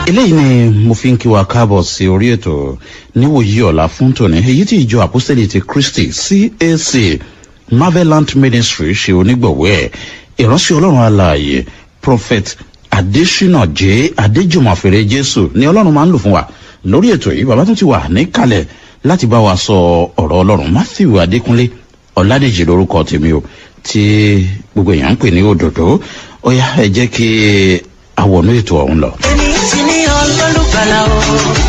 eléyìí ni mo fi ń kí wa káàbọ̀ sí orí ètò níwòyí ọ̀la fún tòní èyí tí ìjọ àpọ́sẹ̀lì ti kristi cac marvelant ministry ṣe onígbọ̀wọ́ ẹ̀ ìránṣẹ́ ọlọ́run alààyè prophet adesina j adéjùmọ̀fèrè jésù ni ọlọ́run máa ń lò fún wa lórí ètò yìí bàbá tún ti wà níkàlẹ̀ láti bá wa sọ ọ̀rọ̀ ọlọ́run matthew adékúnlé ọ̀làdèjì lórúkọ tèmi o tí gbogbo èèyàn ń pè ní òdòdó ó yá ẹ jẹ́ kí àwọnú ètò ọ̀hún lọ. ẹni tí ní ọlọ́lùkàlà o.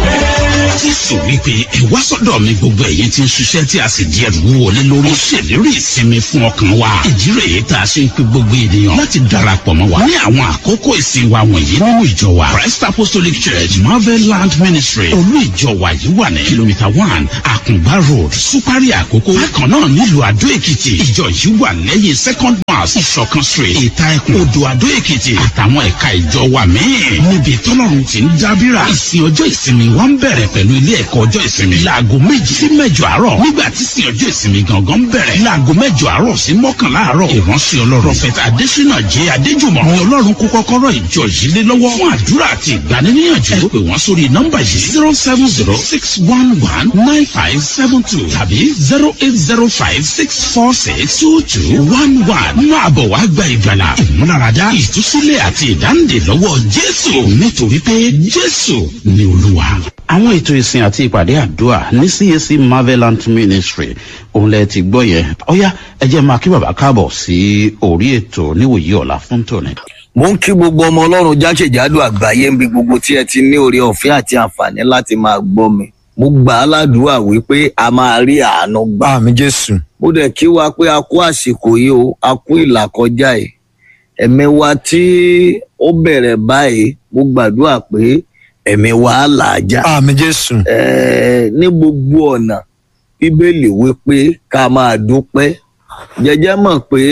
jésù wípé ẹ wá sọdọ mi gbogbo ẹyin tí ń ṣiṣẹ tí a sì di ẹrù wọlé lórí. ó ṣèlérí ìsinmi fún ọkàn wa. ìdí rèé tá a ṣe ń pe gbogbo ènìyàn láti darapọ̀ mọ́ wa. ní àwọn àkókò ìsìn wa wọ̀nyí nínú ìjọ wa. christ apostolic church marvel land ministry olú ìjọ wa yìí wà ní kìlómítà one àkùngbá road supari àkókò. bákan náà nílùú àdó èkìtì ìjọ yìí wà lẹ́yìn second mass ìṣọ̀kan street ìta ẹkùn odò àdó èkìtì àtàwọn ẹ̀ka ìjọ wa míì. níbi tọ́lọ́run ti ń dábìrà. ìsìn ọjọ́ ìsinmi wa ń bẹ̀rẹ̀ pẹ̀lú ilé ẹ̀kọ́ ọjọ́ ìsinmi. láago méjì sí mẹ́jọ àárọ̀. nígbà tí ìsìn ọjọ́ ìsinmi gangan ń bẹ̀rẹ̀. láago mẹ́jọ àárọ̀ sí mọ́kànlá àárọ̀. ìránṣẹ́ ọlọ́run prophet adesina jẹ́ adéjùmọ̀. ni ọlọ́run kó kọ́kọ́rọ́ ìjọ yìí lé lọ́wọ́. fún àdúrà àti ìgbaniníyànjú. ẹ pè wọ́n sórí nọ́mbà yìí zero seven zero six one one nine five seven two tàbí zero eight zero five six four six two two one one. máa bọ̀ wá gba ìgbàlà ìmúláradá ìtúsílẹ̀ àti ìdáǹdè lọ́wọ́ jésù nítorí pé jésù ni olúwa. àwọn ètò ìsìn àti ìpàdé àdúrà ní cac marvelant ministry òun lẹ ti gbọ́ yẹn ọ̀yá ẹ jẹ́ máa kí bàbá káàbọ̀ sí orí ètò níwòyí ọ̀la fún tòní. mo ń kí gbogbo ọmọ ọlọ́run jákèjádò àgbáyé ń bi gbogbo tí ẹ ti ní oore ọ̀fẹ́ àti àǹfààní láti máa gbọ́ mi mo gbà á ládùúgbà wípé a máa rí àánú gbà àmì jésù mo dẹ̀ kí wa pé a kú àsìkò yìí o a kú ìlàkọjá yìí ẹ̀mí wa tí ó bẹ̀rẹ̀ báyìí mo gbàdúrà pé ẹ̀mí wa á là á já àmì jésù Ẹ̀ẹ́, ní gbogbo ọ̀nà bíbélì wípé ká máa dúpẹ́ jẹjẹ mọ̀ pé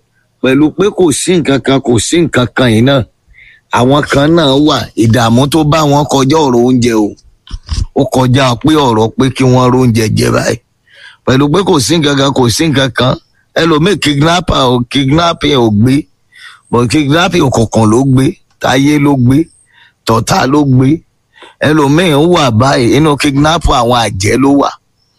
pẹ̀lú pé kò sí nǹkan kan kò sí nǹkan kan yìí náà àwọn kan náà wà ìdààmú tó bá wọn kọjá ọ̀rọ̀ oúnjẹ o ó kọjá pé ọ̀rọ̀ pé kí wọ́n róúnjẹ jẹ báyìí pẹ̀lú pé kò sí nǹkan kan kò sí nǹkan kan ẹlòmíì kidnapper ò kidnapping ò gbé but kidnapping òkùnkùn ló gbé táyé ló gbé tọ̀tà ló gbé ẹlòmíì ń wà báyìí inú kidnapper àwọn àjẹ́ ló wà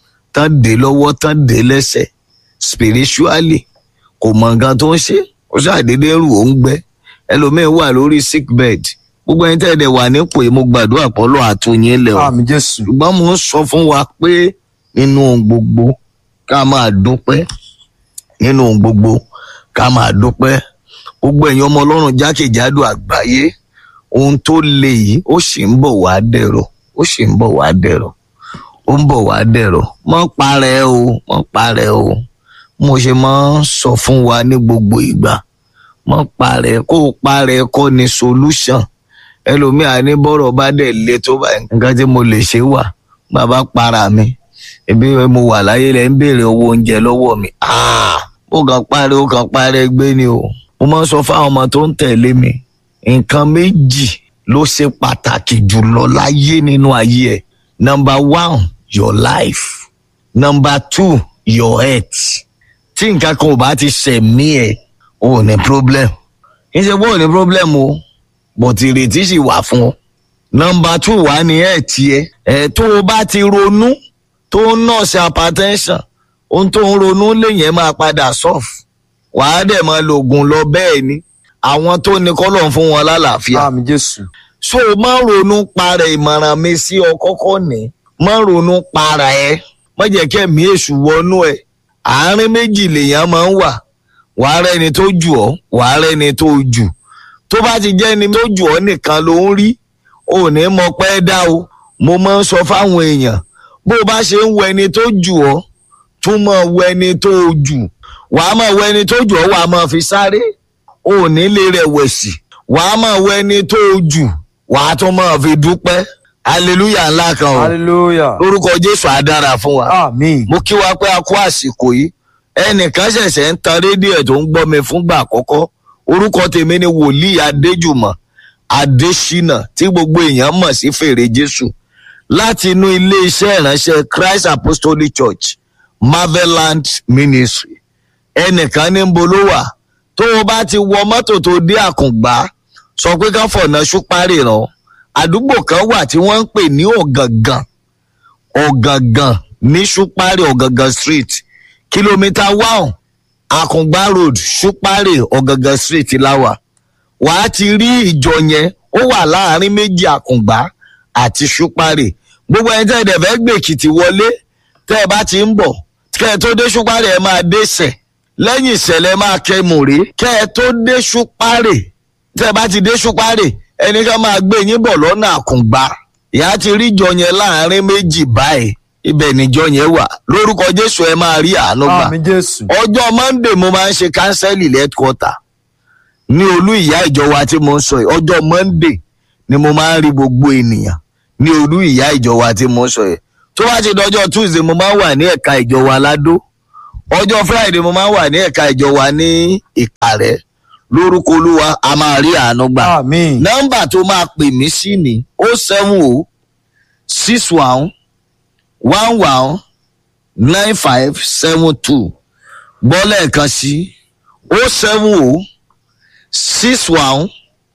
tán dé lọ́wọ́ tán dé lẹ́sẹ̀ spiritually kò mọ nǹkan tó ń ṣe ó ṣàdédé rù ó ń gbẹ ẹlòmíín wà lórí sick bed gbogbo ẹni tẹ́lẹ̀ wà nípò yìí mo gbàdúrà pọ́lọ́ àtúnyìn lẹ̀ o àmì jésù ṣùgbọ́n mo ń sọ fún wa pé nínú ohun gbogbo ká máa dúpẹ́ nínú ohun gbogbo ká máa dúpẹ́ gbogbo ẹ̀yin ọmọ ọlọ́run jákèjádò àgbáyé ohun tó le yìí ó sì ń bọ̀ wá dẹ̀rọ̀ ó sì ń bọ̀ wá dẹ̀rọ̀ ó ń bọ̀ wá dẹ̀rọ̀ mọ́ parẹ́ o mọ́ parẹ́ o mo ṣe máa ń sọ fún wa ní gbogbo ìgbà mọ́ parẹ́ kó o parẹ́ kọ́ ni solution ẹlòmíà ní bọ́rọ̀ bá dẹ̀ le tó báyìí nǹkan tí mo lè ṣe wà bàbá para mi ebi mo wà láyé lẹ ń béèrè owó oúnjẹ lọ́wọ́ mi Ah! ó kàn parẹ́ ó kàn parẹ́ gbé ni o mo máa ń sọ fáwọn ọmọ tó ń tẹ̀lé mi nǹkan méjì ló ṣe pàtàkì jùlọ láyé nínú ayé ẹ̀ number one your life number two your health tí nǹkan kan ò bá ti ṣẹ̀mí ẹ̀ o ò ní problem kì í ṣe pé o ò ní problem o but ìrètí sì wà fún ọ number two wà ní ẹ̀ tiẹ̀ ẹ̀ tó o bá ti ronú tó ń nọ́ọ̀sì hypertension ohun tó ń ronú lèyẹn máa padà solve wàá dẹ̀ máa lo oògùn lọ bẹ́ẹ̀ ni àwọn tó ní kọ́lọ̀ ń fún wọn lálàáfíà àmì jésù so má ronú para ìmọ̀ràn mi sí ọ kọ́kọ́ ní má ronú para ẹ má jẹ́ kẹ́mi èṣù wọnú ẹ àárín méjì lèèyàn máa ń wà wàá rẹni tó jù ọ́ wàá rẹni tó jù tó bá ti jẹ́ ẹni tó jù ọ́ nìkan ló ń rí ò ní mọ pẹ́ dá o mo máa ń sọ fáwọn èèyàn bó o bá ṣe ń wọ ẹni tó jù ọ́ tún mọ̀ wọ ẹni tó jù wàá mọ̀ wọ ẹni tó jù ọ́ wàá mọ̀ fi sáré ò ní lè rẹ̀wẹ̀sì wàá mọ̀ wọ ẹni tó jù wàá tún mọ̀ fi dúpẹ́ hallelujah ńlá kan o hallelujah lórúkọ jésù á dára fún wa àmì mo kí wa pé a kú àsìkò yìí ẹnìkan ṣẹ̀ṣẹ̀ ń tan rédíò ẹ̀ tó ń gbọ́ mi fúngbà àkọ́kọ́ orúkọ tèmi ni wòlíì adéjùmọ̀ adésínà tí gbogbo èèyàn mọ̀ sí fèrè jésù láti inú iléeṣẹ́ ìránṣẹ́ christ apostolic church marveland ministry ẹnìkan ní ń bolo wà tó o bá ti wọ mọ́tò tó dé àkùngbá sọ pé ká fọ̀nà ṣúpárì ràn àdúgbò kan wà tí wọ́n ń pè ní ọ̀gàngàn ọ̀gàngàn ní ṣúpárì ọ̀gàngàn street kìlómítà one àkùngbá road ṣúpárì ọ̀gàngàn street láwà wàá ti rí ìjọ yẹn ó wà láàrin méjì àkùngbá àti ṣúpárì gbogbo ẹni tẹ́ ẹ dẹ̀ fẹ́ gbé èkìtì wọlé tẹ́ ẹ bá ti ń bọ̀ kẹ́ ẹ tó dé ṣúpárì ẹ máa dé sẹ̀ lẹ́yìn ìṣẹ̀lẹ̀ máa kẹ́ mùrí kẹ́ ẹ tó dé ṣúpárì tẹ́ ẹ bá ti dé ṣúpárì ẹnì kan máa gbé yín bọ̀ lọ́nà àkùngbá ìyá ti rí ìjọ yẹn láàrin méjì báyìí ibẹ̀ níjọ yẹn wà lórúkọ jésù ẹ máa rí àánú gbà àmì jésù ọjọ́ monday mo máa ń ṣe kánsẹ́lì lẹ́tkọ́tà ní olú ìyá ìjọ wa tí mo ń sọ yìí ọjọ́ monday ni mo máa ń rí gbogbo ènìyàn ní olú ìyá ìjọ wa tí mo ń sọ yìí tó bá ti dọjọ́ tuesday mo máa ń wà ní ẹ̀ka ìjọ wa ládó ọjọ́ friday mo máa ń wà ní ẹ̀ka ìjọ wa ní ìkàrẹ́ lórúkọ olúwa a máa rí àánú gbà àmì nọ́mbà tó máa pè mí sí ni o seven o six one one one nine five seven two gbọ́ lẹ́ẹ̀kan sí o seven o six one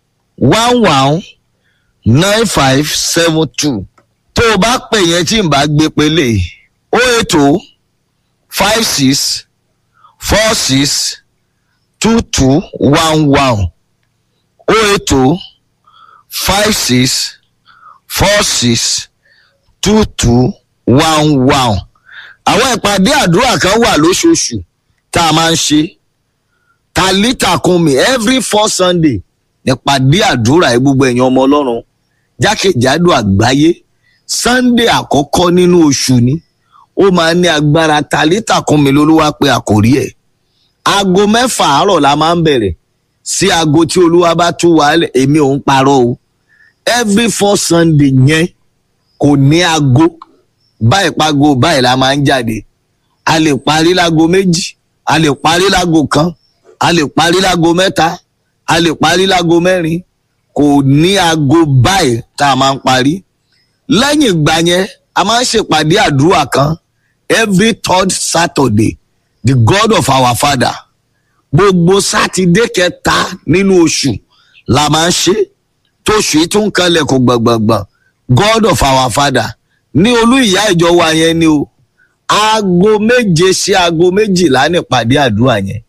one one nine five seven two tó o bá pè yẹn tí n bá gbé pélé o eight o five six four six two two one one o eight o five six four six two two one one. àwọn ìpàdé àdúrà kan wà lóṣooṣù tá a máa ń ṣe talita kunmi every four sunday ìpàdé àdúrà ẹ gbogbo ẹ̀yàn ọmọ ọlọ́run jákèjádò àgbáyé sunday àkọ́kọ́ nínú oṣù ni ó máa ń ní agbára talita kunmi lolúwa pé àkórí ẹ̀ aago mẹ́fà àárọ̀ la máa ń bẹ̀rẹ̀ sí aago tí olúwa bá tú wàhálẹ̀ èmi ò ń parọ́ o every four sunday yẹn kò ní aago báyìí pago báyìí la máa ń jáde a lè parí láago méjì a lè parí láago kan a lè parí láago mẹ́ta a lè parí láago mẹ́rin kò ní aago báyìí tá a máa ń parí lẹ́yìn ìgbà yẹn a máa ń ṣèpàdé àdúrà kan every third saturday the god of our father gbogbo sátidé kẹta nínú oṣù la máa ń ṣe tóṣù yìí tún kanlẹ̀ kó gbọ̀ngbọ̀ngbọ̀n god of our father ní olú ìyá ìjọ wa yẹn ni o aago méje sí aago méjìlá nípàdé àdúrà yẹn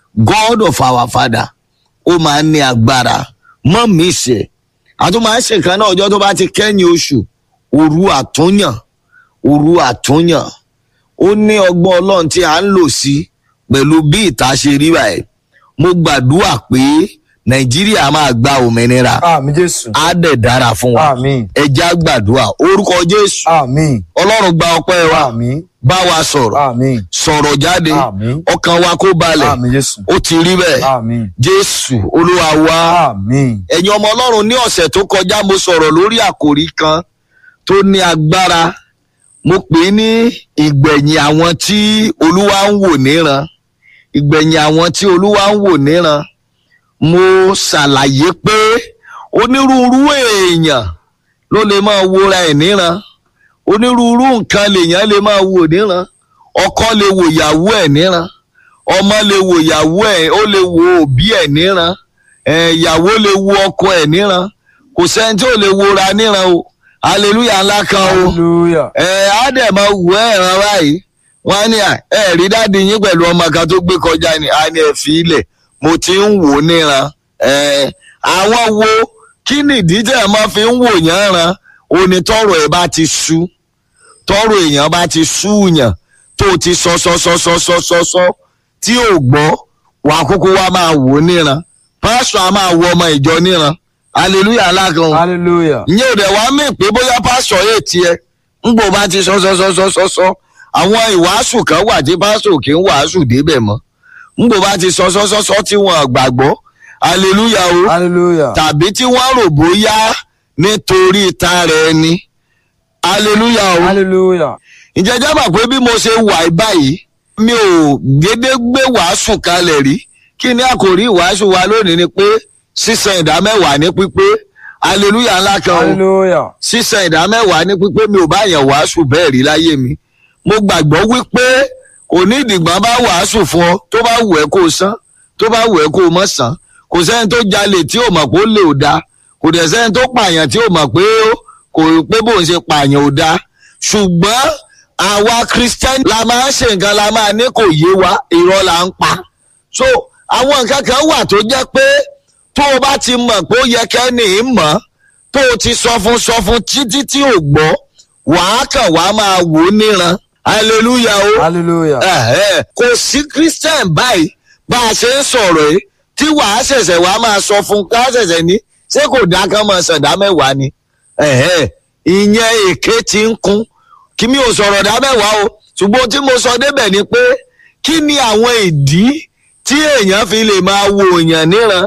god of our father ó máa ń ní agbára mọ́ mi ṣe àtún máa ń ṣèkan náà ọjọ́ tó bá ti kẹ́yìn oṣù òru àtúnyàn òru àtúnyàn ó ní ọgbọ́n ọlọ́run tí a ń lò sí pẹ̀lú bí ìta ṣe rí báyìí mo gbàdúrà pé nàìjíríà máa gba òmìnira àmì jésù á dẹ̀ dára fún wa àmì ẹja gbàdúrà orúkọ jésù àmì ọlọ́run gba ọpẹ́ wa àmì bá wa sọ̀rọ̀ àmì sọ̀rọ̀ jáde àmì ọkàn wa kó balẹ̀ àmì jésù ó ti rí bẹ́ẹ̀ àmì jésù olúwa wa àmì ẹ̀yin ọmọ ọlọ́run ní ọ̀sẹ̀ tó kọjá mo sọ̀rọ̀ lórí àkòrí kan tó ní agbára mo pè é ní ìgbẹ̀yìn àwọn tí olúwa ń wò níran ìgbẹ̀yìn àwọn tí olúwa ń wò níran mo ṣàlàyé pé onírúurú èèyàn ló lè máa wora ẹ̀ níran onírúurú nǹkan lèèyàn lè máa wò níran ọkọ lè wò ìyàwó ẹ̀ níran ọmọ lè wò ìyàwó ẹ̀ ó lè wò òbí ẹ̀ níran ẹ̀, ìyàwó lè wo ọkọ ẹ̀ níran kò sẹ́ni tí ò lè wora níran o hallelujah ńlá kan o hallelujah ẹ á dẹ̀ máa wù ẹ́ ẹ̀ràn báyìí wọ́n á ní à ẹ rí dáàdi yín pẹ̀lú ọmọ kan tó gbé kọjá ni a ní ẹ fi ilẹ̀ mo ti ń wò ó níran ẹ àwọn wo kí nìdí tẹ̀ ẹ máa fi ń wò yán ran onítọ̀rọ̀ ẹ bá ti sú tọrọ èèyàn bá ti súùyàn tó ti sọ sọ sọ sọ sọ sọ sọ tí ò gbọ́ wà á kúkú wá máa wò ó níran pásítọ̀ á máa wo ọmọ ìjọ níran hallelujah alákan o hallelujah ìyẹn ò dẹ̀ wá mí pé bóyá pásítọ̀ yé tiẹ̀ ńgbò bá ti sọ sọ sọ sọ sọ sọ àwọn ìwàásù kan wà tí pásítọ̀ kì í wàásù débẹ̀ mọ́ ńgbò bá ti sọ sọ sọ sọ tí wọn gbàgbọ́ hallelujah o hallelujah tàbí tí wọ́n rò bóyá nítorí tara ẹni hallelujah o hallelujah ǹjẹ́ jábà pé bí mo ṣe wà yí báyìí mi ò dédé gbé wàásù kalẹ̀ rí kí ni àkòrí ìwàásù wa lónìí ni pé sísan ìdá mẹ́wàá ní pípé hallelujah ńlá kan o hallelujah sísan ìdá mẹ́wàá ní pípé mi ò bá yàn wàásù bẹ́ẹ̀ rí láyé mi mo gbàgbọ́ wípé kò ní ìdìgbọ́n bá wàásù fún ọ tó bá wù ẹ́ kó o san tó bá wù ẹ́ kó o mọ̀ san kò sẹ́ni tó jalè tí ò mọ̀ pé ó lè ò da kò dẹ̀ sẹ́ni tó pààyàn tí ó mọ̀ pé ó- kò pé bóun ṣe pààyàn ò dáa ṣùgbọ́n àwa christian la máa ń ṣe nǹkan la máa ní kò yé wa irọ́ la ń pa so àwọn nǹkan kan wà tó jẹ́ pé tó o bá ti mọ̀ pé ó yẹ kẹ́ni í mọ̀ tó o ti sọ fún sọ fún títí tí ò gbọ́ wàá kàn wá máa wò ó níran hallelujah o hallelujah. ẹ̀hẹ́, kò sí christian báyìí bá a ṣe ń sọ̀rọ̀ yìí tí wàá ṣẹ̀ṣẹ̀ wàá máa sọ fún ká ṣẹ̀ṣẹ̀ ní ṣé kò dá kán máa ṣẹ̀dá mẹ́wàá ni ẹ̀hẹ́, ìyẹn èké ti ń kún kí mi ò sọ̀rọ̀ dá mẹ́wàá o ṣùgbọ́n tí mo sọ débẹ̀ ni pé kí ni àwọn ìdí tí èèyàn fi lè máa wo èèyàn níran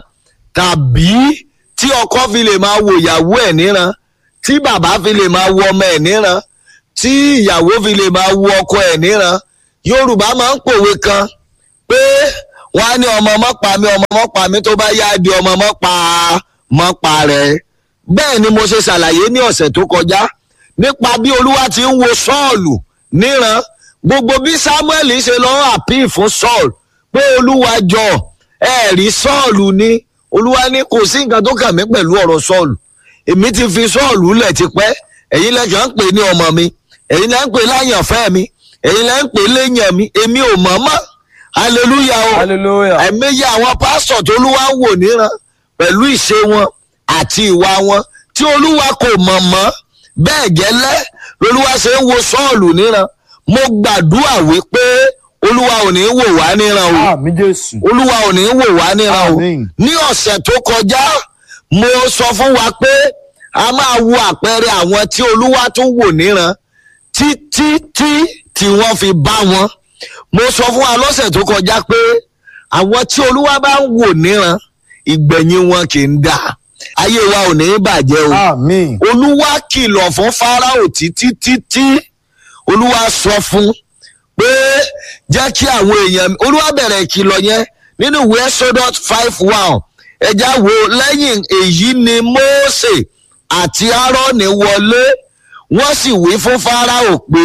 tàbí tí ọkọ fi lè máa wo ìyàwó ẹ̀ níran tí bàbá fi lè máa wo ọmọ ẹ̀ níran tí ìyàwó fi lè máa wo ọkọ ẹ̀ níran yorùbá máa ń pòwe kan pé wọn á ní ọmọ mọ́ pa mí ọmọ mọ́ pa mí tó bá yá di ọmọ mọ́ pa mọ́ pa rẹ̀ bẹ́ẹ̀ ni mo ṣe ṣàlàyé ní ọ̀sẹ̀ tó kọjá nípa bí olúwa ti ń wo sọ́ọ̀lù níran gbogbo bí samuel ṣe lọ́ọ́ àpín fún saul pé olúwa jọ ẹ̀rí sọ́ọ̀lù ni olúwa ní kò sí nǹkan tó kàn mí pẹ̀lú ọ̀rọ̀ sọ́ọ̀lù èmi ti fi sọ́ọ̀lù lẹ̀ tipẹ́ ẹ̀yin lẹ́kàn ń pè ní ọmọ mi ẹ̀yin lẹ́ ń pè láyànfẹ́ mi ẹ̀yin lẹ́ ń pè léyàn mi èmi ò mọ̀ mọ́ hallelujah o hallelujah. àìmọye àwọn pásítọ̀ tó olúwa ń wò níran pẹ̀lú ìṣe wọn àti ìwà wọn tí olúwa kò mọ̀ mọ́ bẹ́ẹ̀ gẹ́lẹ́ lolúwa ṣe ń wo sọ́ọ̀lù níran mo gbàdúrà wípé olúwa ò ní wò wá níran o àmì jésù. olúwa ò ní wò wá níran o Àmín. ní ọ̀sẹ̀ tó kọjá mo sọ fún wa pé a máa wo àpẹẹrẹ àwọn tí olúwa tún wò níran títí tí tí wọ́n fi bá wọn mo sọ fún wa lọ́sẹ̀ tó kọjá pé àwọn tí olúwa bá ń wò níran ìgbẹ̀yìn wọn kì í dà ayé wa ò ní bàjẹ́ o àmì. olúwa kìlọ̀ fún fáráò títí títí olúwa sọ fún pé jẹ́ kí àwọn èèyàn olúwa bẹ̀rẹ̀ ìkìlọ̀ yẹn nínú ìwé exodus five one ẹja wo lẹ́yìn èyí ni mose àti aaroni wọlé wọ́n sì wí fún fáráò pé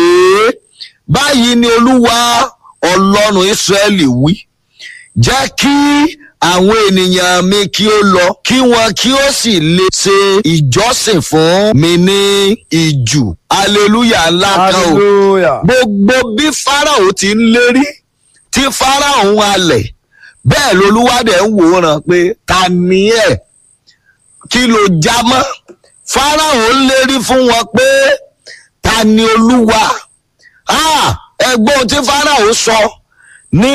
báyìí ni olúwa ọlọ́run israẹli wí jẹ́ kí àwọn ènìyàn mi kí ó lọ kí wọn kí ó sì lè ṣe ìjọsìn fún mi ní ìjù hallelujah ńlá kan o hallelujah. gbogbo bí farao ti ń lérí tí farao ń halẹ̀ bẹ́ẹ̀ lolúwadẹ̀ ń wòran pé ta ni ẹ̀ kí ló já mọ́ farao ń lérí fún wọn pé ta ni olúwa Ah, ẹgbọ́n tí farao sọ ní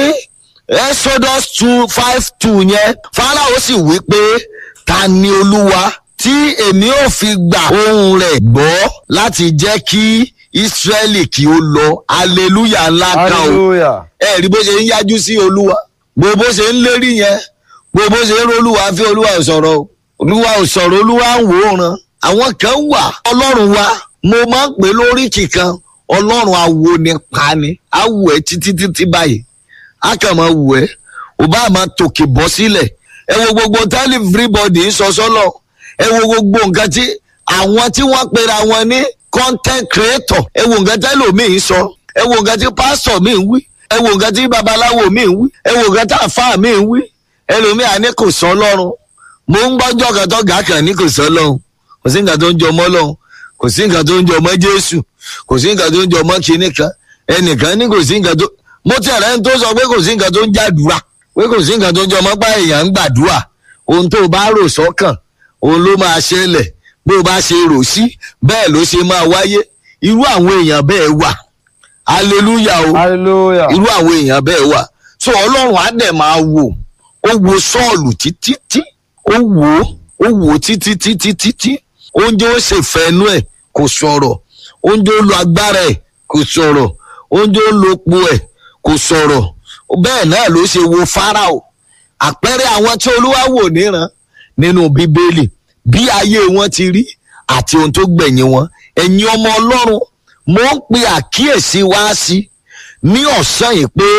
exodus two five two yẹn farao sì wí pé ta ni olúwa tí èmi ò fi gba ohun rẹ̀ gbọ́ láti jẹ́ kí israẹli kí ó lọ hallelujah ńlá kan o hallelujah. ẹ rí bó ṣe ń yájú sí olúwa gbogbo ṣe ń lérí yẹn gbogbo ṣe ń rolúwa fi olúwa ò sọ̀rọ̀ o olúwa ò sọ̀rọ̀ olúwa ń wò ó ran àwọn kan wà ọlọ́run wa mo máa ń pè lórí kìkan ọlọ́run awo ni pa ni awo ẹ títí títí báyìí a kàn máa wù ẹ ò bá máa tòkè bọ́ sílẹ̀ ẹ wo gbogbo tẹ́lẹ̀ everybody ń sọ sọ́lọ̀ ẹ wo gbogbo nǹkan tí àwọn tí wọ́n pera wọn ní content creator ẹ wo nǹkan tẹ́lẹ̀ omi ń sọ ẹ wo nǹkan tí pastor mi ń wí ẹ wo nǹkan tí babaláwo mi ń wí ẹ wo nǹkan tí àfáà mi ń wí ẹlòmíà ní kò sọ lọ́run mo ń gbọ́jọ́ kan tó gà kàn ní kò sọ lọ́run kò sí nǹkan tó ń jọ mọ́ lọ́run kò sí nǹkan tó ń jọ mọ́ jésù kò sí nǹkan tó ń jọ mọ́ kinní kan ẹnìkan ní kò sí nǹkan tó mo tẹ̀lé ẹni tó sọ pé kò sí nǹkan tó ń jàdúrà pé kò sí nǹkan tó ń jọ mọ́ pa èèyàn ń gbàdúrà ohun tó o bá rò sọ́kàn òun ló máa ṣẹlẹ̀ bó o bá ṣe rò sí bẹ́ẹ̀ ló ṣe máa wáyé irú àwọn èèyàn bẹ́ẹ̀ wà hallelujah o hallelujah. irú àwọn èèyàn bẹ́ẹ̀ wà so ọlọ́run á dẹ̀ máa wò ó wo sọ́ọ̀lù títí tí ó wò ó ó wò ó títí títí títí oúnjẹ ó ṣe fẹ́nu ẹ̀ kò sọ̀rọ̀ oúnjẹ ó lo agbára ẹ̀ kò sọ̀rọ̀ oúnjẹ ó lo epo ẹ̀ kò sọ̀rọ̀ bẹ́ẹ̀ náà ló ṣe wo fáráò àpẹẹrẹ àwọn tí olúwa wò níran nínú bíbélì bí ayé wọn ti rí àti ohun tó gbẹ̀yìn wọn ẹ̀yin ọmọ ọlọ́run mo ń pe àkíyèsí wá sí ní ọ̀sán yìí pé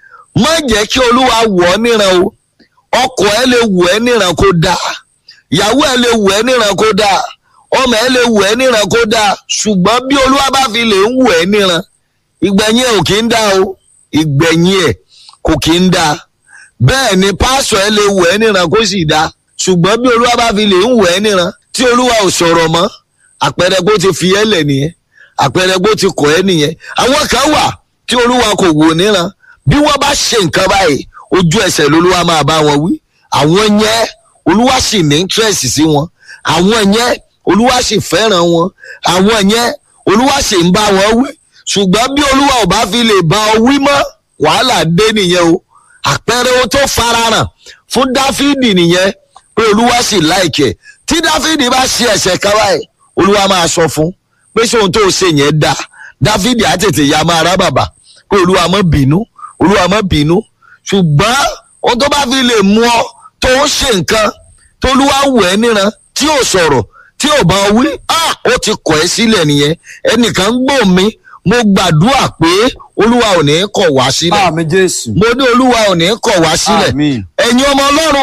má jẹ́ kí olúwa wọ̀ ọ́ níran o ọkọ ẹ lè wọ̀ ẹ́ níran kó dáa ìyàwó ẹ lè wọ̀ ẹ́ níran kó dáa ọmọ ẹ lè wọ̀ ẹ́ níran kó dáa ṣùgbọ́n bí olúwa bá fi lè ń wọ̀ ẹ́ níran ìgbẹ̀yìn ẹ̀ ò kí ń dá o ìgbẹ̀yìn ẹ̀ kò kí ń dá bẹ́ẹ̀ ni pásọ̀ ẹ lè wọ̀ ẹ́ níran kó sì dá ṣùgbọ́n bí olúwa bá fi lè ń wẹ̀ ẹ́ níran tí olúwa ò sọ̀rọ̀ mọ́ àpẹẹrẹ bó ti fi ẹ́ lẹ̀ nìyẹn àpẹẹrẹ bó ti kọ̀ ẹ́ nìyẹn àwọn kan wà tí olúwa kò wò níran bí wọ́n bá ṣe nǹkan báyìí ojú ẹsẹ̀ lolúwa máa bá wọn wí àwọn yẹn olúwa sì ní interest sí wọn àwọn yẹn olúwa sì fẹ́ràn wọn àwọn yẹn olúwa sì ń bá wọn wí ṣùgbọ́n bí olúwa ò bá fi lè bá ọ wí mọ́ wàhálà dé nìyẹn o àpẹẹrẹ ohun tó farahàn fún dáfídì nìyẹn pé olúwa sì láìkẹ tí dáfídì bá ṣe ẹ̀ṣẹ̀ kan báyìí olúwa máa sọ fún pé ṣé ohun tó ṣe yẹn dáa dáfídì á tètè ya máa rá bàbà pé olúwa má bínú olúwa má bínú ṣùgbọ́n ohun tó bá fi lè mú ọ tó ń ṣe nǹkan tó olúwa wù ẹ́ níran tí ò sọ̀rọ̀ tí ò bá wí ah, ó ti kọ̀ ẹ́ sílẹ̀ nìyẹn ẹnìkan gbọ́ mi mo gbàdúrà pé olúwa ò ní kọ̀ wá sílẹ̀ àmì jésù mo ní olúwa ò ní kọ̀ wá sílẹ̀ Àmín. ẹ̀yin ọmọ ọlọ́run